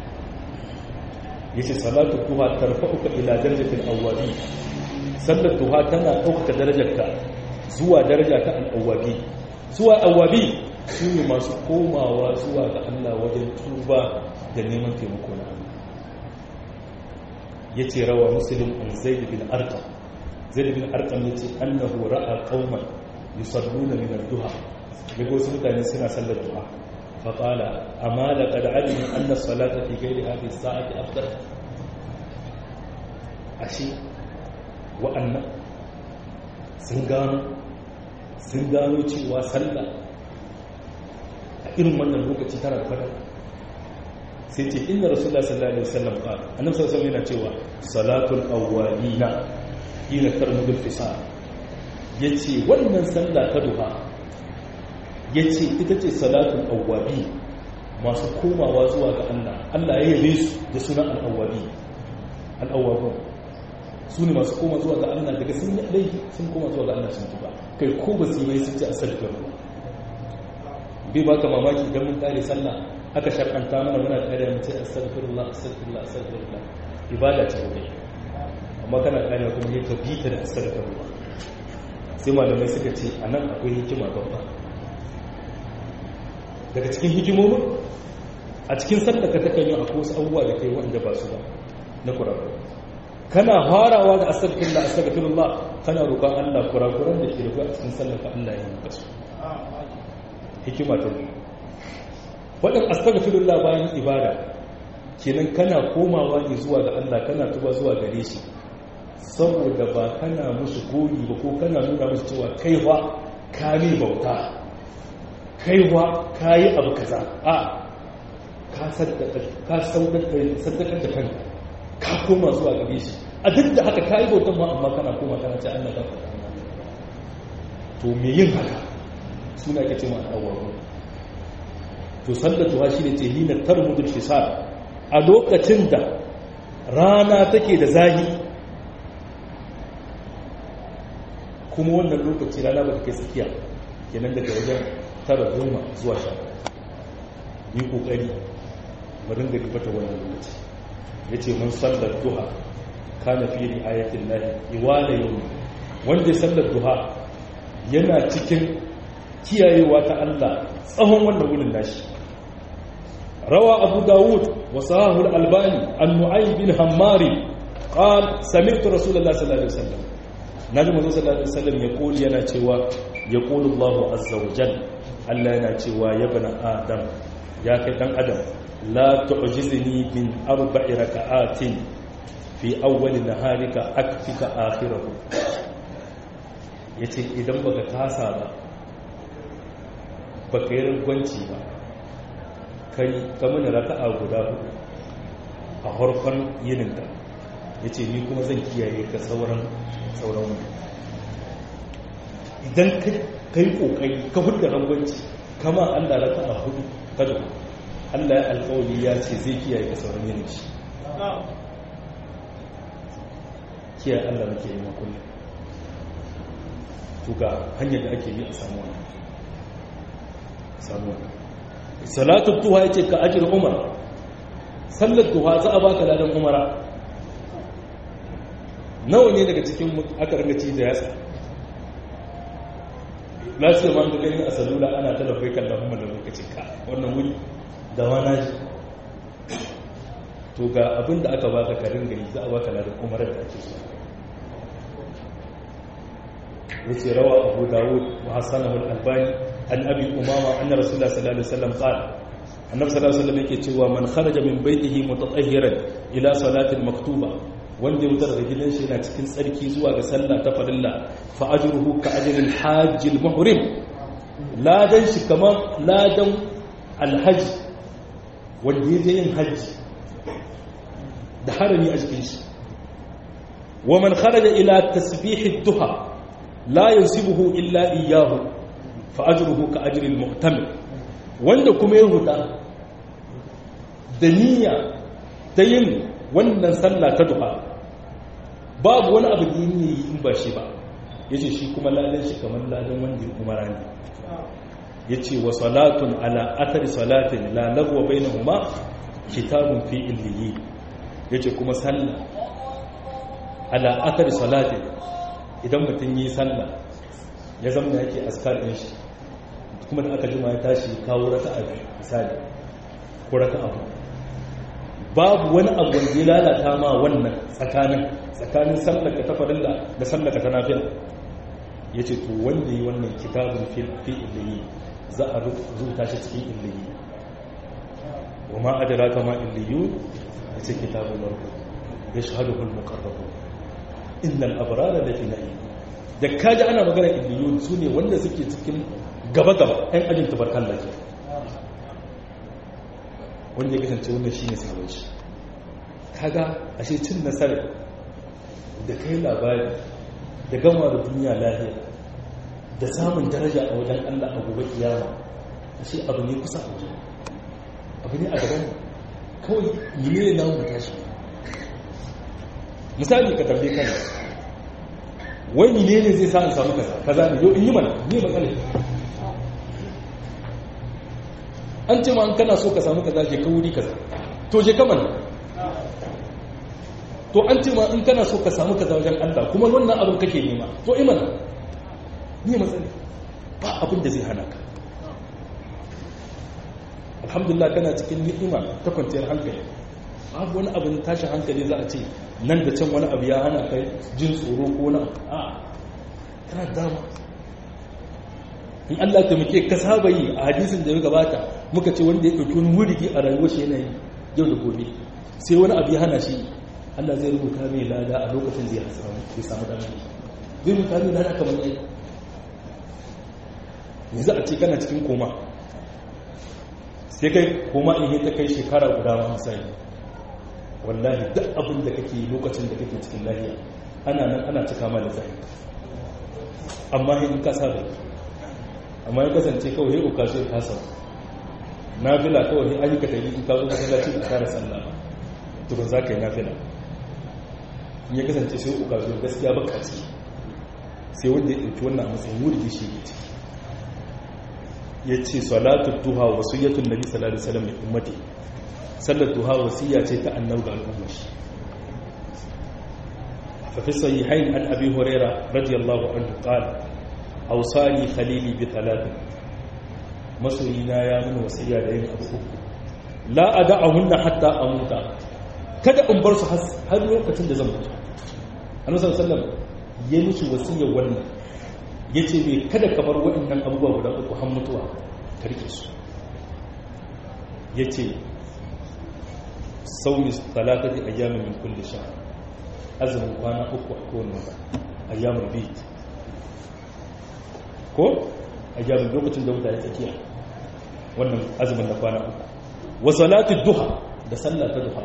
yace salatu duha tarfa'uka ila darajatil awwabin sallar duha tana ɗaukaka darajarka zuwa daraja ta al'awabi zuwa awabi su ne masu komawa zuwa ga Allah wajen tuba da neman taimako na Allah ya ce rawa musulun an zaid bin arkam zaid bin arkam ya ce annahu ra'a qauman yusalluna min ad-duha yago wasu mutane suna sallar duha fa qala amma laqad alimu anna as-salata fi ghayri hadhihi as-sa'ati afdal ashe wa'annan sun gano sun gano cewa sallah a irin wannan lokaci tana da fadar sai ce inda rasulullah sallallahu alaihi wasallam qala annabi sallallahu alaihi yana cewa salatul awwalina hina tarmudul fisal yace wannan sallah ta duha yace ita ce salatul awwabi masu komawa zuwa ga Allah Allah ya yabe su da sunan al-awwabi al-awwabun su ne masu koma zuwa ga Allah daga sun yi laifi sun koma zuwa ga Allah sun tuba kai ko ba su yi mai sun ce astaghfirullah bai baka mamaki idan mun kare sallah aka shar'anta mana muna kare mu ce astaghfirullah astaghfirullah astaghfirullah ibada ce ko amma kana kare kuma ne ka bi ta da astaghfirullah sai malamai suka ce anan akwai hikima babba daga cikin hikimomin a cikin sallah ka takan yi akwai wasu abubuwa da kai wanda ba su ba na kurakurai kana farawa da astaghfirullah astaghfirullah kana roƙon Allah kurakuran da ke rufe a cikin sallar ka Allah ya yi maka su hikima ta biyu wadan astaghfirullah bayan ibada kenan kana komawa ne zuwa ga Allah kana tuba zuwa gare shi saboda ba kana musu gori ba ko kana nuna musu cewa kaiwa ka ne bauta kaiwa ka yi abu kaza a ka saddaka ka saddakar da kanka ka koma zuwa gare shi a duk da haka kayi bautan ma amma kana koma kana ce Allah ka faɗa to me yin haka suna ke ce ma awwaru to sallatu ha shine ce hina tarmudul fisal a lokacin da rana take da zahi kuma wannan lokaci rana ba ta kai tsakiya kenan daga wajen tara goma zuwa sha yi kokari mu ringa ribata wannan lokaci ya ce mun sallar duha kana fi ri'ayatin lahi iwala yau wanda sallar duha yana cikin kiyayewa ta Allah tsawon wannan wurin nashi rawa abu dawud wa sahahu al-albani an nu'aym bin hammari qal sami'tu rasulullah sallallahu alaihi wasallam naji manzo sallallahu alaihi wasallam ya kuli yana cewa ya qulu Allahu azza wa jalla Allah yana cewa ya bana adam ya kai dan adam لا تعجزني من أربع ركعات في أول نهارك أكفك آخره yace idan baka tasa ba baka yi ragwanci ba kai kamar da raka'a guda hudu a harkon yininka yace ni kuma zan kiyaye ka sauran sauran wani idan ka yi kokari ka hudu ragwanci kama allah raka'a hudu ka da Allah ya alkawali ya ce zai kiyaye ka sauran yin shi kiyaye Allah muke yi makullin to ga hanyar da ake yi a samu wani samu wani salatu tuha ya ce ka ajiyar umar sallar tuha za a baka ladan umara nawa ne daga cikin aka ringa ci da yatsa lafiya ma ga gani a salula ana talafai kallon umar da lokacin ka wannan wuri da wana ji to ga abin da aka baka karin gari za a baka ladan umarar da ake so yace rawa abu dawud wa hasanahu al-albani an abi umama anna rasulullah sallallahu alaihi wasallam qala annabi sallallahu alaihi wasallam yake cewa man kharaja min baytihi mutatahhiran ila salatin maktuba wanda ya wutar da gidan shi yana cikin tsarki zuwa ga sallah ta farilla fa ajruhu ka ajril hajj al-muhrim ladan shi kamar ladan alhaji wanda ya je yin hajji da harami a jikin shi wa man kharaja ila tasbihid duha la yansibuhu illa iyyahu fa ajruhu ka ajri al-mu'tamir wanda kuma ya huta da niyya ta yin wannan sallah ta duha babu wani abu da yi in ba shi ba yace shi kuma ladan shi kamar ladan wanda ya umara ne yace wa salatun ala athari salatin la lagwa bainahuma kitabun fi illiyi yace kuma sallah ala athari salatin idan mutum yi sallah ya zama yake askar ɗin shi kuma da aka jima ya tashi kawo raka a misali ko raka abu babu wani abu wanda ya lalata ma wannan tsakanin tsakanin sallaka ta farilla da sallaka ta nafila ya ce to wanda yi wannan kitabun fi illiyi za a rubuta shi cikin illiyi wa ma adara kama illiyu ya ce kitabun marko ya shahadu hulmu karrabu innal abrara da fi na'i da kaji ana magana illiyun su ne wanda suke cikin gaba-gaba 'yan ajin tabarkan lafiya wanda ya kasance wannan shi ne sabon shi kaga ashe cin nasarar da kai labari da gama da duniya lafiya da samun daraja a wajen allah a gobe kiyama ashe abu ne kusa a wajen abu ne a gaban kawai yi ne na mu tashi misali ka tambaye kana wai ne ne zai sa in samu kaza kaza ne yau in yi mana ne matsalai an ce ma an kana so ka samu kaza je ka wuri kaza to je ka mana to an ce ma in kana so ka samu kaza wajen Allah kuma wannan abin kake nema to imana ne matsalai ba abin da zai hana ka alhamdulillah kana cikin ni'ima ta kwanciyar hankali babu wani abin tashin hankali za a ce nan da can wani abu ya hana kai jin tsoro ko na a kana dama in Allah ta muke ka saba yi a hadisin da ya gabata muka ce wanda ya ɗauki wani wurigi a rayuwar shi yanayi yau da gobe sai wani abu ya hana shi Allah zai rubuta mai lada a lokacin da ya samu damar zai rubuta mai lada kamar yai yanzu a ce kana cikin koma sai kai koma in yi ta kai shekara guda ma misali wallahi duk abin da kake lokacin da kake cikin lahiya ana nan ana cika ma da zai amma in ka saba amma ya kasance kawai ya uka shi ta sau na fila kawai an yi ka tafi in ka zo masallaci da kare sallah ba tukun za ka yi na fila in ya kasance sai uka shi gaskiya baka ciki sai wanda ya ɗauki wannan a matsayin wuri shi ke ciki ya ce salatu duha wasiyyatun nabi sallallahu alaihi wasallam li ummati sallar duha wasiyya ce ta annabi ga al'ummar shi fa fi sahihain an abi hurairah radiyallahu anhu qala awsani khalili bi thalathin masoyina ya nuna wasiyya da yin abu uku la ada'ahunna hatta amuta kada in bar su har lokacin da zan mutu annabi sallallahu alaihi wasallam ya musu wasiyyar wannan yace me kada ka bar waɗannan abubuwa guda uku har mutuwa ka rike su yace saumi talatati ayyamin min kulli shahr azumin kwana uku a kowane wata ayyamul bid ko ayyamin lokacin da wuta ya tsakiya wannan azumin na kwana uku wa salatu duha da sallah ta duha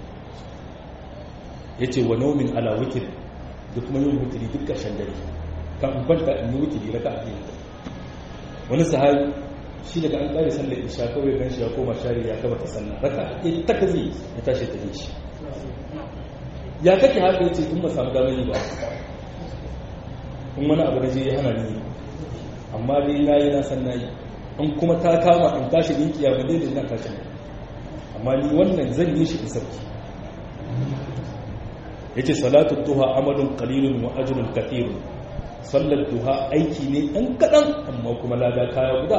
yace wa naumin ala witr da kuma yin witri duk ƙarshen dare kan in kwanta in yi witri raka a biyu wani sahabi shi daga an ƙare sallar isha kawai gan shi ya koma shari ya gaba ta sallah raka a ta kazi ya tashi ta shi ya kake haka yace in ba samu damar yi ba in wani abu da je ya hana ni amma dai na yi na san na yi in kuma ta kama in tashi in kiyama dai da ina tashi amma ni wannan zan yi shi in sarki yace salatu duha amalun qalilun wa ajrun kathirun sallar duha aiki ne dan kadan amma kuma lada kaya guda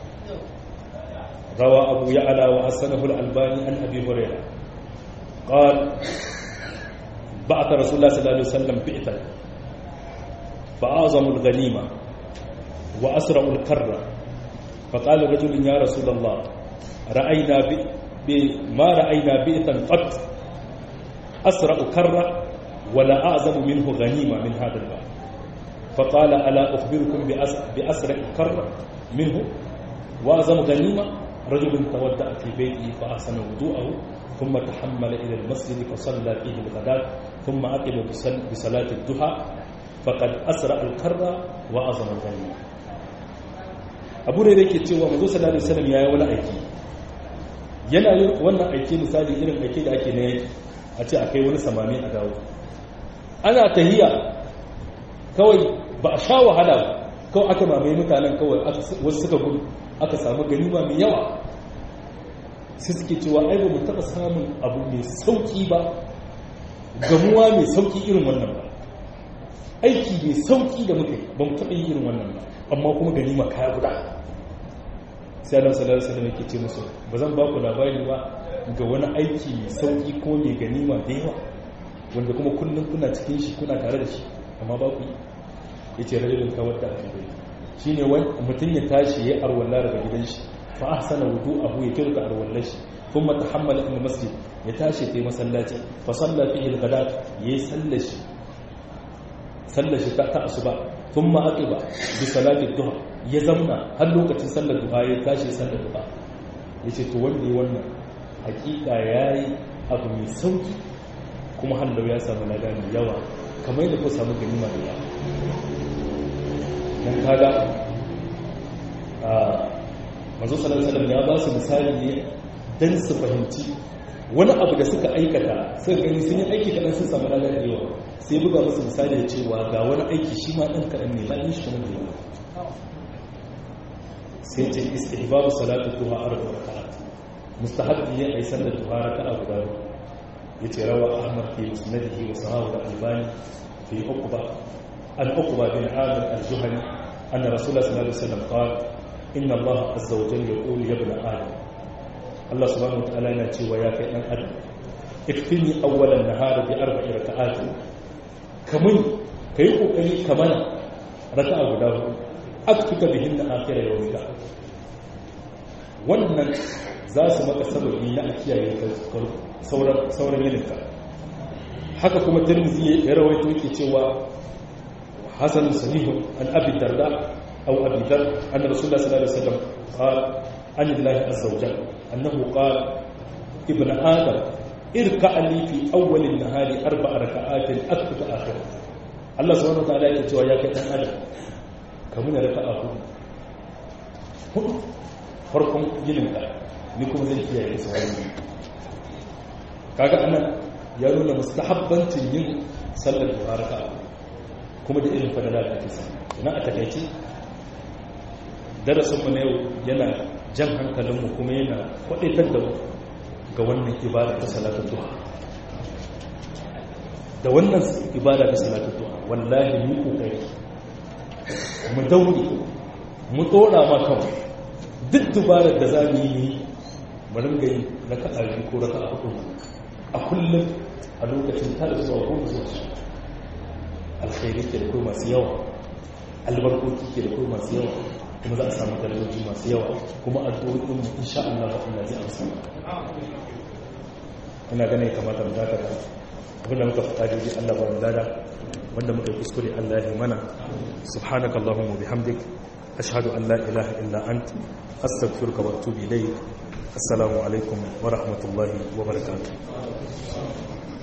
rawa abu ya'la wa hasanahu al-albani an abi hurairah قال بعث رسول الله صلى الله عليه وسلم بئتا فأعظم الغنيمة وأسرع الكرة فقال رجل يا رسول الله رأينا ب... ب... ما رأينا بئتا قط أسرع كرة ولا أعظم منه غنيمة من هذا الباب فقال ألا أخبركم بأس... بأسرع كرة منه وأعظم غنيمة رجل تودأ في بيته فأحسن وضوءه ثم تحمل إلى المسجد فصلى فيه الغداء ثم أقب بصلاة الضحى فقد أسرع الكرة وأعظم الغنيمة abu da yake cewa mazo sallallahu alaihi wasallam yayi wani aiki yana yin wannan aiki misali irin aiki da ake na yaki a ce akai wani samami a dawo ana tahiya kawai ba a sha wahala kawai aka mamaye mutanen kawai wasu suka gudu aka samu ganima mai yawa sai suke cewa ai ba mu taɓa samun abu mai sauƙi ba gamuwa mai sauƙi irin wannan ba aiki mai sauki da muka yi ba mu taɓa yi irin wannan ba amma kuma ganima kaya guda sai Allah sallallahu alaihi wasallam yake ce musu ba zan ba ku labari ba ga wani aiki mai sauki ko mai ganima da yawa wanda kuma kullum kuna cikin shi kuna tare da shi amma ba ku yi yace rajulun kawar da ake shine wani mutum ya tashi ya arwalla daga gidan shi fa ahsana wudu'ahu ya kirka arwallar shi thumma tahammala ila masjid ya tashi ta masallaci fa salla fihi al-ghadat yayi sallar shi sallar shi ta asuba thumma aqiba bi salati duha ya zamna har lokacin sallar duha ya tashi sallar duha yace to wanda yi wannan hakika yayi abu mai sauki kuma hallau ya samu lada mai yawa kamar yadda ku samu ganima da yawa dan kaga a manzo sallallahu alaihi ya ba su misali ne dan su fahimci wani abu da suka aikata suka gani sun yi aiki kadan sun samu lada da yawa sai buga musu misali da cewa ga wani aiki shi ma dan kadan ne bayan shi kuma da yawa sai ce istihbabu salatu duha arba rak'at mustahabbi ne ai sallar duha raka'a guda yace rawa ahmad fi musnadihi wa sahahu al-albani fi uqba al-uqba bin amir al-juhani anna rasulullah sallallahu alaihi wasallam qala inna allah azza wa jalla yaqulu ya ibn adam allah subhanahu wa ta'ala yana cewa ya kai dan adam ikfini awwalan nahar bi arba'i raka'at kamun kai kokari kamar raka'a guda hudu aktuka bihinna akhira yawmika wannan za su maka sababi na a kiyaye sauran yininka haka kuma tirmizi ya rawaito yake cewa hasan sahihun an abi darda aw abi dar anna rasulullah sallallahu alaihi wasallam qala an lillahi azza wa jalla annahu qala ibn adam irka li fi awwal an-nahari arba'a raka'atin aktubu akhir Allah subhanahu wa ta'ala yake cewa ya kai dan adam kamun raka'a hudu hudu farkon yininka ni kuma zai kiyaye su wani kaga anan ya nuna mustahabbancin yin sallar duharaka kuma da irin fadala da ake samu ina a takaice darasin mu na yau yana jan hankalinmu kuma yana kwadaitar da mu ga wannan ibada ta salatu duha da wannan ibada ta salatu duha wallahi mu kokari mu daure mu dora ma kawai duk dubarar da za mu yi mu ringa yi raka'a biyu ko raka'a hudu a kullum a lokacin tara zuwa goma zuwa su alkhairi ke da kuma masu yawa albarkoki ke da kuma masu yawa kuma za a samu darajoji masu yawa kuma addu'o'in mu insha Allah Allah zai amsa ina ganin ya kamata mu dakata abinda muka fita daidai Allah ba mu dada wanda muka yi kuskure Allah ya mana subhanakallahumma bihamdik ashhadu an la ilaha illa ant astaghfiruka wa atubu ilayk assalamu alaikum wa rahmatullahi wa barakatuh